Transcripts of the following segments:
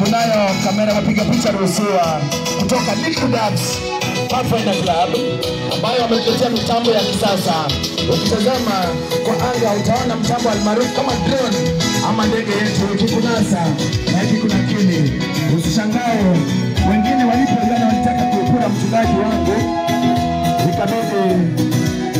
tunayo kamera mapiga picha ruhusiwa kutoka Liquid Apps Pathfinder Club ambayo wametuletea mitambo ya kisasa. Ukitazama kwa anga utaona mtambo almaarufu kama drone ama ndege yetu ikikunasa na ikikunakili. Usishangae wengine walipo jana walitaka kuipura mchungaji wangu, ikabidi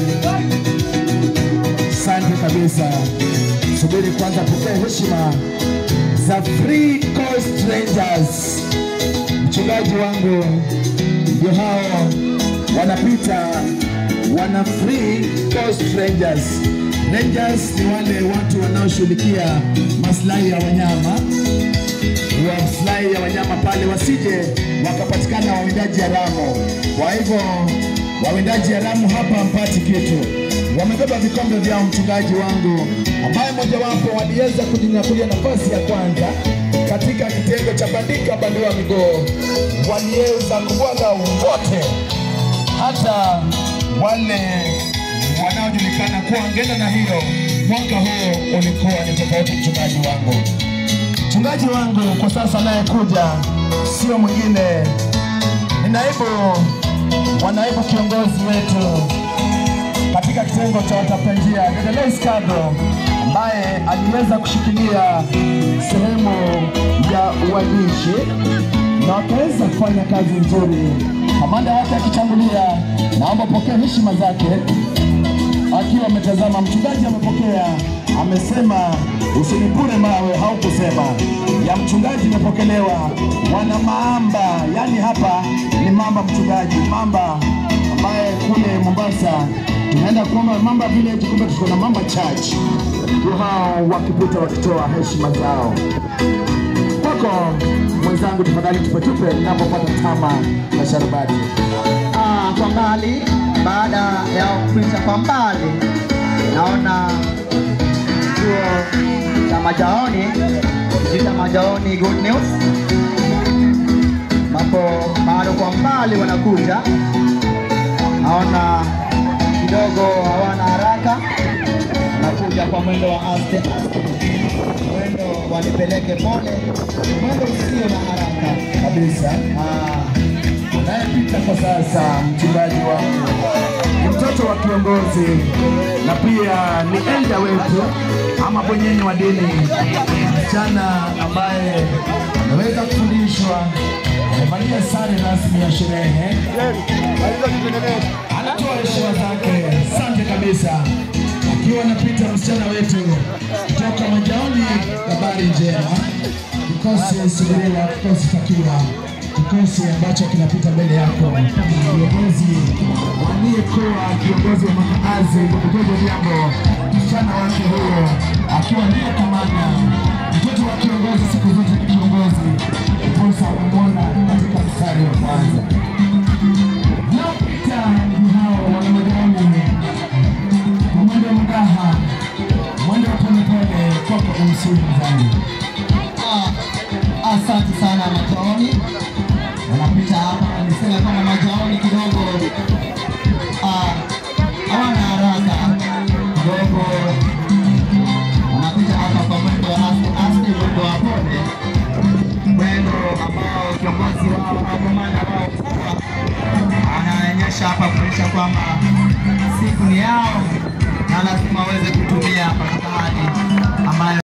Asante kabisa. Subiri kwanza, pokea heshima za Free Coast Rangers. Mchungaji wangu ndio hao wanapita, wana Free Coast Rangers. Rangers ni wale watu wanaoshughulikia maslahi ya wanyama maslahi ya wanyama pale, wasije wakapatikana wawindaji haramu. Kwa hivyo wawindaji haramu hapa mpati kitu. Wamebeba vikombe vyao, mchungaji wangu, ambaye mojawapo waliweza kujinyakulia nafasi ya kwanza katika kitengo cha bandika bandua miguu, waliweza kubwaga wote, hata wale wanaojulikana kuwa ngenda na hiyo. Mwaka huu ulikuwa ni tofauti, mchungaji wangu. Mchungaji wangu kwa sasa anayekuja sio mwingine, ni naibu wa naibu kiongozi wetu katika kitengo cha watafuta njia, dada Lois Kado, ambaye aliweza kushikilia sehemu ya uandishi na wakaweza kufanya kazi nzuri. Kamanda wake akitangulia, naomba pokea heshima zake akiwa ametazama. Mchungaji amepokea, amesema usinipure mawe, haukusema ya mchungaji imepokelewa. Wana maamba, yani hapa ni mamba mchungaji, mamba ambaye kule Mombasa tunaenda kuomba Mamba Village, kumbe tuko na Mamba Church. Ndio hao wakipita wakitoa heshima zao kwako mwenzangu, tafadhali tupetupe ninapopata tama na sharubati. Ah, kwa mbali, baada ya kupita kwa mbali, naona chuo cha Majaoni, jita Majaoni Good News, ambapo bado kwa mbali wanakuja. Naona kidogo hawana haraka, wanakuja kwa mwendo wa aste aste, mwendo wanipeleke pole, mwendo usio na haraka kabisa ah. anayepita kwa sasa, mchungaji wangu ni mtoto wa kiongozi na pia ni elda wetu ama bwenyenye wa dini, msichana ambaye ameweza kufundishwa, amevalia sare rasmi ya sherehe, anatoa heshima zake. Asante kabisa, akiwa anapita msichana wetu kutoka Majaoni. Habari njema, kikosi subiriwa, kikosi takiwa kikosi ambacho kinapita mbele yako, kiongozi aliyekuwa kiongozi wa makaazi Mdogo Jambo, msichana wake huyo akiwa ndiye kamanda. Mtoto wa kiongozi siku zote ni kiongozi, ndiposa amemwona katika mstari wa kwanza. Naopita ni hao wanamajani, mwendo wa mdaha, mwendo wa polepole, kwako umsimu zangu Ah, asante sana Majaoni, wanapita hapa, niseme kama Majaoni kidogo ah, hawana haraka kidogo, wanapita hapa kwa mwendo wa aste aste, mwendo wa pole, mwendo ambao kiongozi wao au kamanda wao mkubwa anaonyesha hapa kuonyesha kwamba siku ni yao na lazima waweze kutumia katika hali ambayo